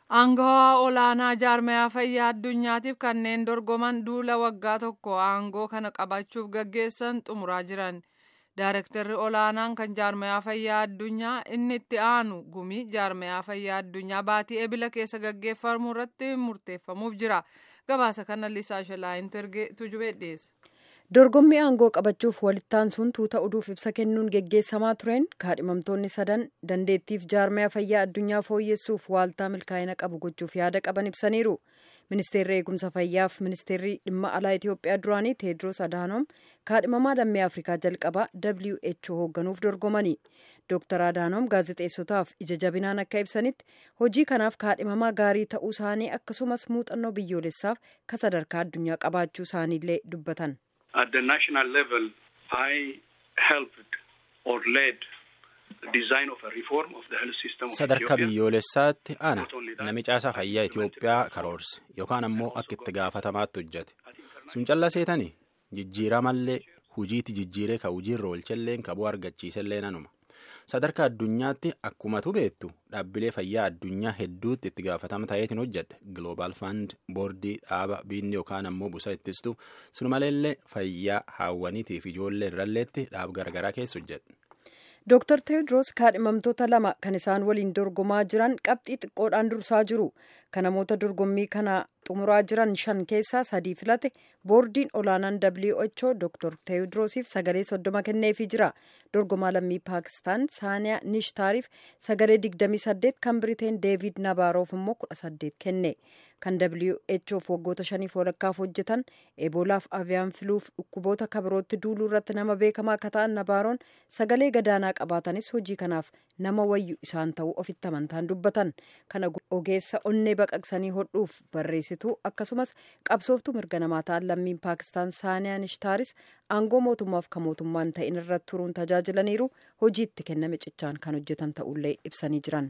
Aangawaa olaanaa jaarmayaa fayyaa addunyaatiif kanneen dorgoman duula waggaa tokko aangoo kana qabachuuf gaggeessan xumuraa jiran. Daarektarri olaanaan kan jaarmayaa fayyaa addunyaa inni itti aanu gumii jaarmayaa fayyaa addunyaa baatii ebila keessa gaggeeffamu irratti murteeffamuuf jira. Gabaasa kana Lisaa Shalaayintu ergee tujubee dhiyeessa. dorgommii aangoo qabachuuf walittaan sun tuuta oduuf ibsa kennuun geggeessamaa tureen kaadhimamtoonni sadan dandeettiif jaarmaya fayyaa addunyaa fooyyessuuf waaltaa milkaa'ina qabu gochuuf yaada qaban ibsaniiru ministeerri eegumsa fayyaaf ministeerri dhimma alaa itiyoophiyaa duraanii teedros adaanoom kaadhimamaa lammii afrikaa jalqabaa who hoogganuuf dorgomanii dooktar adaanoom gaazexeessotaaf ija jabinaan akka ibsanitti hojii kanaaf kaadhimamaa gaarii ta'uu isaanii akkasumas muuxannoo biyyoolessaaf ka sadarkaa addunyaa qabaachuu isaaniillee dubbatan. At the national level, I helped or led the design of a reform of the health system of Sadarkaa Ethiopia. biyyoolessaatti ana nami caasaa fayyaa Itoophiyaa karoorse yookaan ammoo akka itti gaafatamaatti hojjete. Sun callaa seetanii jijjiiramallee hujiitti jijjiiree ka hujiirra oolchelleen ka bu'aa argachiisellee nanuma. Sadarkaa addunyaatti akkumatu beektu dhaabbilee fayyaa addunyaa hedduutti itti gaafatama ta'eetiin hojjedhe Global Fund boordii dhaaba biinni yookaan ammoo busa ittistu sun maleellee fayyaa haawwaniitiif ijoollee irralleetti dhaab garagaraa keessa hojjedhe. Dooktar Teewodiroos kaadhimamtoota lama kan isaan waliin dorgomaa jiran qabxii xiqqoodhaan dursaa jiru. Kan namoota dorgommii kana xumuraa jiran shan keessaa sadii filate boordiin olaanaan WHO Dooktar Teewodiroosiif sagalee soddoma kenneefii jira. Dorgomaa lammii Paakistaan Saaniyaa Nishtaariif sagalee digdamii saddeet kan Biriteen Deevid Nabaaroof immoo kudha saddeet kenne. Kan WHOf waggoota shaniif walakkaaf hojjetan Eboolaaf Aviyaan filuuf dhukkuboota kabirootti duuluu irratti nama beekamaa akka ta'an Nabaaroon sagalee gadaanaa qabaatanis hojii kanaaf nama wayyu isaan ta'uu ofitti amantaan dubbatan. Kana ogeessa onnee baqaqsanii hodhuuf barreessituu akkasumas qabsooftuu mirga namaa ta'an lammiin Paakistaan Saaniyaa Nishtaaris aangoo mootummaaf kan mootummaan ta'in irratti turuun tajaajilaniiru hojii itti kenname cichaan kan hojjetan ta'ullee ibsanii jiran.